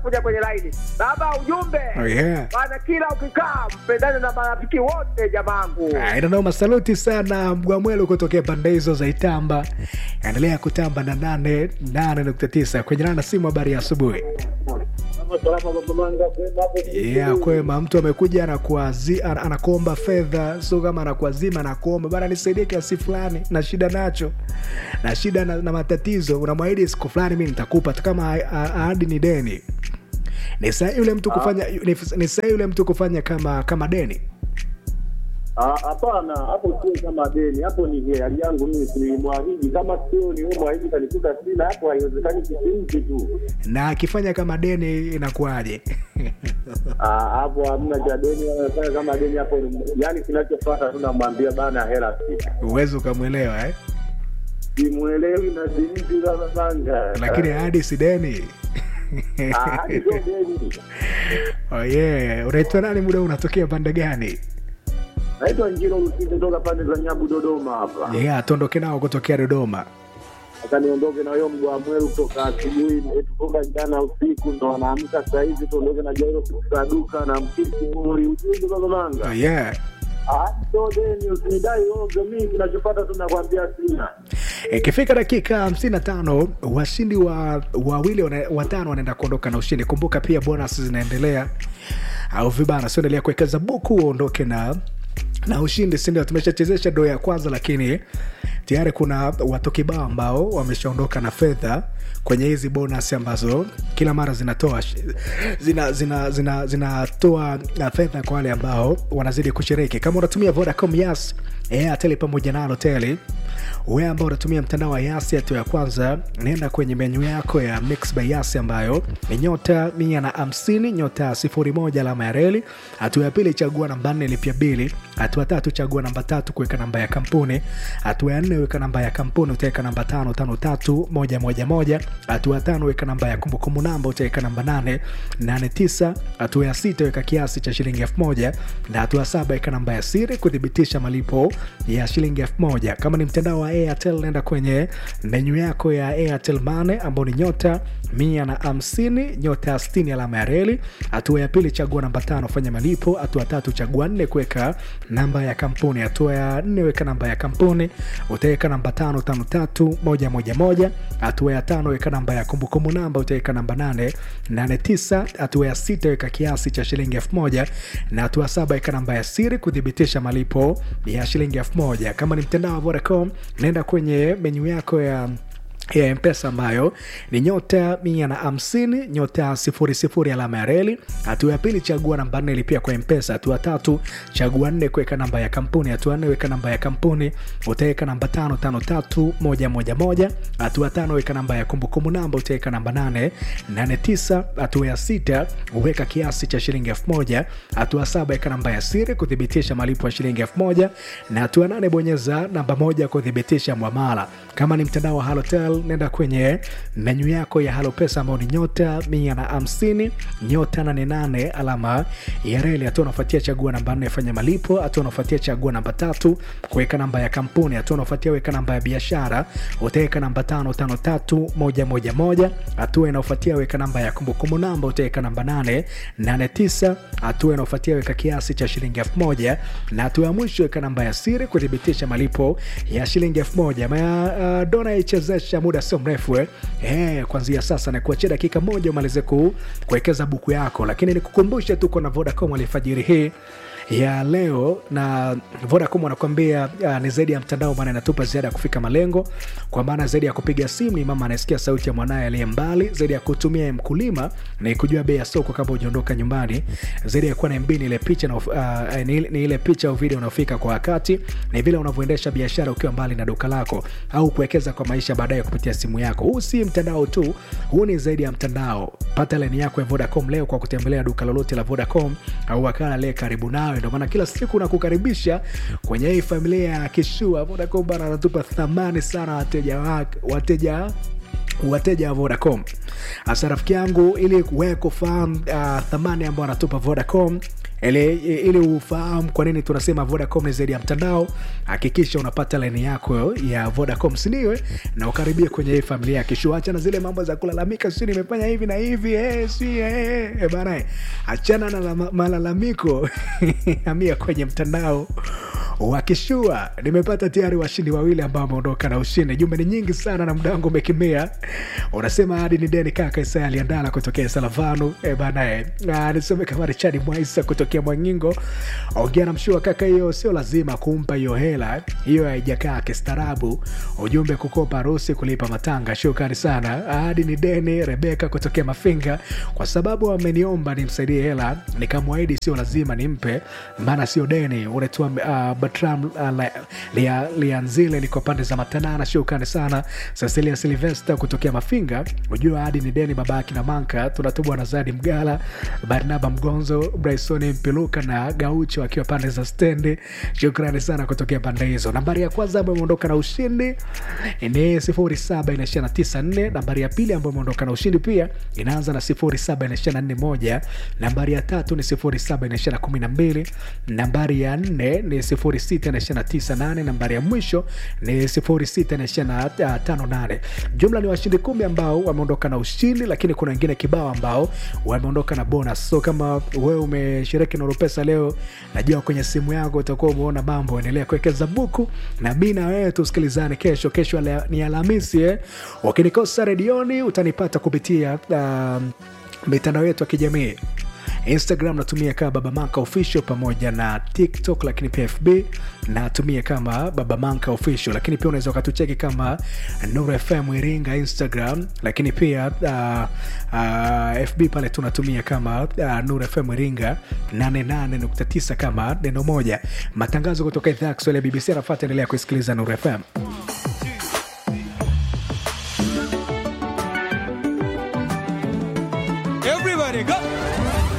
kuja kwenye laini. Baba, ujumbe Oh, yeah. bana, kila ukikaa mpendane na marafiki wote jamangu. inanoma saluti sana mgwamwelo kutokea pande hizo za itamba endelea kutamba na nane nane nukta tisa kwenye nana simu habari ya asubuhi yeah, kwema mtu amekuja anakuazi- ana- anakuomba fedha sio kama anakuazima anakuomba bana nisaidie kiasi fulani na shida nacho na shida na, na matatizo unamwahidi siku fulani mi nitakupa hata kama a- a- ahadi ni deni ni sahi yule mtu kufanya ni, ni sahi yule mtu kufanya kama kama deni Ah, Hapana, hapo sio kama deni, hapo ni hiari yangu mimi tulimwahidi. Kama sio ni wewe mwahidi kanikuta sina, hapo haiwezekani kisimti tu. na akifanya kama deni inakuwaje Ah, hapo hamna cha deni, wanafanya kama deni hapo. ni- Yaani kinachofuata tunamwambia bana, hela sina. uwezi ukamwelewa eh? Simuelewi na simti za manga. lakini hadi si deni Ah, hadi sio deni. oh, yeah. unaitwa nani muda huu unatokea pande gani Naitwa Njiro Lusinde toka pande za Nyabu Dodoma hapa. yeah, tuondoke nao kutokea dodoma Sasa niondoke na huyo mgwa mweru kutoka asubuhi, tufunga jana usiku ndo anaamka saa hizi, tuondoke na Jairo kutoka duka na mkisi muri ujumbe baba manga. oh, yeah. Ah, so deni usinidai oga, mimi kinachopata tunakwambia sina. ikifika dakika 55 washindi wa wawili wana- watano wanaenda kuondoka na ushindi kumbuka pia bonus zinaendelea au vibana sioendelea kuwekeza buku uondoke na na ushindi sindio tumeshachezesha doo ya kwanza lakini tayari kuna watu kibao ambao wameshaondoka na fedha kwenye hizi bonus ambazo kila mara zinatoa zinatoa zina, zina, zinatoa uh, fedha kwa wale ambao wanazidi kushiriki kama unatumia vodacom yas airtel pamoja na hoteli wewe ambao unatumia mtandao wa yasi hatua ya kwanza nenda kwenye menyu yako ya mix by yasi ambayo ni nyota mia na hamsini nyota sifuri moja alama ya reli hatua ya pili chagua namba nne lipia bili hatua tatu chagua namba tatu kuweka namba ya kampuni hatua ya nne weka namba ya kampuni utaweka namba tano tano tatu moja moja moja hatua ya tano weka namba ya kumbukumbu namba utaweka namba nane nane tisa hatua ya sita weka kiasi cha shilingi elfu moja na hatua ya saba weka namba ya siri kuthibitisha malipo ya shilingi elfu moja kama ni mtandao wa airtel nenda kwenye menyu yako ya airtel mane ambao ni nyota mia na hamsini nyota stini alama ya reli hatua ya pili chagua namba tano fanya malipo hatua tatu chagua nne kuweka namba ya kampuni hatua ya nne weka namba ya kampuni utaweka namba tano tano tatu moja moja moja hatua ya tano weka namba ya kumbukumbu namba utaweka namba nane nane tisa hatua ya sita weka kiasi cha shilingi elfu moja na hatua saba weka namba ya siri kuthibitisha malipo ya shilingi elfu moja kama ni mtandao wa vodacom naenda kwenye menyu yako ya ya mpesa ambayo ni nyota mia na hamsini nyota sifuri sifuri alama ya reli hatua ya pili chagua namba nne lipia kwa mpesa hatua tatu chagua nne kuweka namba ya kampuni hatua nne weka namba ya kampuni utaweka namba tano tano tatu moja moja moja hatua tano weka namba ya kumbukumbu namba utaweka namba nane nane tisa hatua ya sita uweka kiasi cha shilingi elfu moja hatua saba weka namba ya siri kuthibitisha malipo ya shilingi elfu moja na hatua nane bonyeza namba moja kuthibitisha mwamala kama ni mtandao wa halotel nenda kwenye menyu yako ya halo pesa ambao ni nyota mia na hamsini nyota nane nane alama ya reli hatua unafuatia chagua namba nne fanya malipo hatua unafuatia chagua namba tatu kuweka namba ya kampuni hatua unafuatia weka namba ya biashara utaweka namba tano tano tatu moja moja moja hatua inaofuatia weka namba ya kumbukumbu namba utaweka namba nane nane tisa hatua inaofuatia weka kiasi cha shilingi elfu moja na hatua ya mwisho weka namba ya siri kuthibitisha malipo ya shilingi elfu moja Ma, uh, dona ichezesha muda sio mrefu eh. Eh, kuanzia sasa nakuachia dakika moja umalize ku, kuwekeza buku yako lakini nikukumbushe tuko na vodacom alifajiri hii ya leo na vodacom wanakuambia uh, ni zaidi ya mtandao maana inatupa ziada ya kufika malengo kwa maana zaidi ya kupiga simu ni mama anayesikia sauti ya mwanaye aliye mbali zaidi ya kutumia mkulima ni kujua bei ya soko kabla ujaondoka nyumbani zaidi ya kuwa na mb ni ile picha na, uh, ni, ni ile picha au video unaofika kwa wakati ni vile unavyoendesha biashara ukiwa mbali na duka lako au kuwekeza kwa maisha baadaye kupitia simu yako huu si mtandao tu huu ni zaidi ya mtandao pata laini yako ya vodacom leo kwa kutembelea duka lolote la vodacom au wakala aliye karibu nawe ndio maana kila siku nakukaribisha kwenye hii familia ya kishua vodacom bana anatupa thamani sana wateja wake wateja wateja wa vodacom hasa rafiki yangu ili wewe kufahamu uh, thamani ambayo anatupa vodacom ili, ili ufahamu kwa nini tunasema vodacom ni zaidi ya mtandao hakikisha unapata laini yako ya vodacom siniwe na ukaribia kwenye hii familia ya kishu acha na zile mambo za kulalamika si nimefanya hivi na hivi eh, si eh, eh, bana eh. achana na la- malalamiko amia kwenye mtandao wakishua nimepata tayari washindi wawili ambao wameondoka na ushindi jumbe ni nyingi sana na muda wangu umekimbia unasema hadi ni deni kaka isaya aliandala kutokea salavanu e banae nisome kama richadi mwaisa kutokea mwangingo ongea na mshua kaka hiyo sio lazima kumpa hiyo hela hiyo haijakaa kistaarabu ujumbe kukopa harusi kulipa matanga shukrani sana hadi ni deni rebeka kutokea mafinga kwa sababu ameniomba nimsaidie hela nikamwahidi sio lazima nimpe maana sio deni unaitwa uh, batram uh, Lia- Lia- lianzile liko pande za matanana shukrani sana cecilia silvester kutokea mafinga ujua hadi ni deni babaki na manka tunatubwa na zadi mgala barnaba mgonzo brysoni mpiluka na gaucho akiwa pande za stendi shukrani sana kutokea pande hizo nambari ya kwanza ambayo imeondoka na ushindi ni 07 nambari ya pili ambayo imeondoka na ushindi pia inaanza na 07 nambari ya tatu ni 07 nambari ya nne ni 06 nambari ya mwisho ni 06 jumla ni washindi kumi ambao wameondoka na ushindi lakini kuna wengine kibao ambao wameondoka na bonus so kama wewe umeshiriki na pesa leo najua kwenye simu yako utakuwa umeona mambo endelea kuwekeza buku na mi na wewe tusikilizane kesho kesho ala- ni alhamisi eh? ukinikosa redioni utanipata kupitia um, mitandao yetu ya kijamii instagram natumia kama baba manka official pamoja na tiktok lakini pia fb natumia kama baba manka official lakini pia unaweza ukatucheki kama nur fm iringa instagram lakini pia uh, uh, fb pale tunatumia kama uh, nur fm iringa 88.9 kama neno moja matangazo kutoka idhaa ya kiswahili ya bbc anafata endelea kusikiliza nur fm Everybody go.